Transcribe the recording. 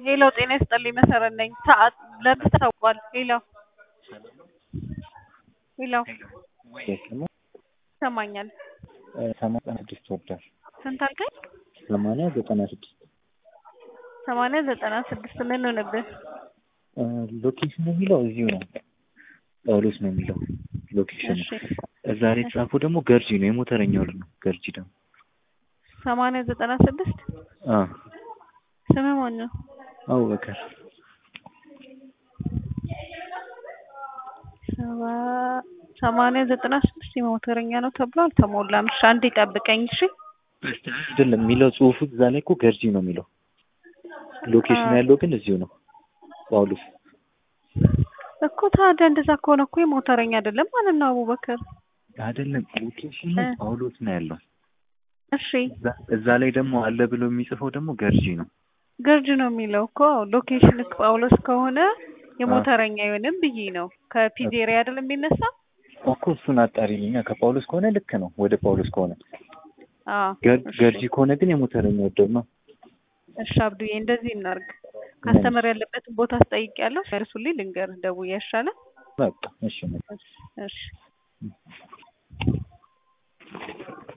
ሄሎ ጤና ይስጥልኝ መሰረት ነኝ። ሰዓት ለምን ታውቋል? ሄሎ ሄሎ ይሰማኛል። ሰማንያ ስድስት ወርዳል ስንት አልከኝ? ሰማንያ ዘጠና ስድስት ሰማንያ ዘጠና ስድስት ምን ሆነብህ? ሎኬሽን የሚለው እዚሁ ነው። ጳውሎስ ነው የሚለው ሎኬሽን እሺ እዛ ላይ የተጻፈው ደግሞ ገርጂ ነው። የሞተረኛው ልጅ ነው ገርጂ ደግሞ ሰማንያ ዘጠና ስድስት አ ስምህ ማን ነው? አቡበከር ሰባ ሰማንያ ዘጠና ስድስት የሞተረኛ ነው ተብሎ አልተሞላም። እሺ አንዴ ጠብቀኝ እሺ። አይደለም የሚለው ጽሁፉ እዛ ላይ እኮ ገርጂ ነው የሚለው ሎኬሽን ያለው ግን እዚሁ ነው ጳውሎስ እኮ ታዲያ እንደዛ ከሆነ እኮ የሞተረኛ አይደለም ማለት ነው አቡበከር። አይደለም ሎኬሽኑ እ ጳውሎስ ነው ያለው እሺ እዛ- እዛ ላይ ደግሞ አለ ብሎ የሚጽፈው ደግሞ ገርጂ ነው ገርጅ ነው የሚለው እኮ ሎኬሽን ጳውሎስ ከሆነ የሞተረኛ አይሆንም ብዬ ነው። ከፒዜሪያ አይደለም የሚነሳ እኮ እሱን አጣሪልኛ ከጳውሎስ ከሆነ ልክ ነው ወደ ጳውሎስ ከሆነ አዎ ገር- እሺ። ገርጂ ከሆነ ግን የሞተረኛ ወደብ ነው እሺ አብዱዬ እንደዚህ እናርግ። ካስተመር ያለበትን ቦታ አስጠይቄያለሁ። መልሱልኝ ልንገርህ ደውዬ ያሻላል። በቃ እሺ እሺ እሺ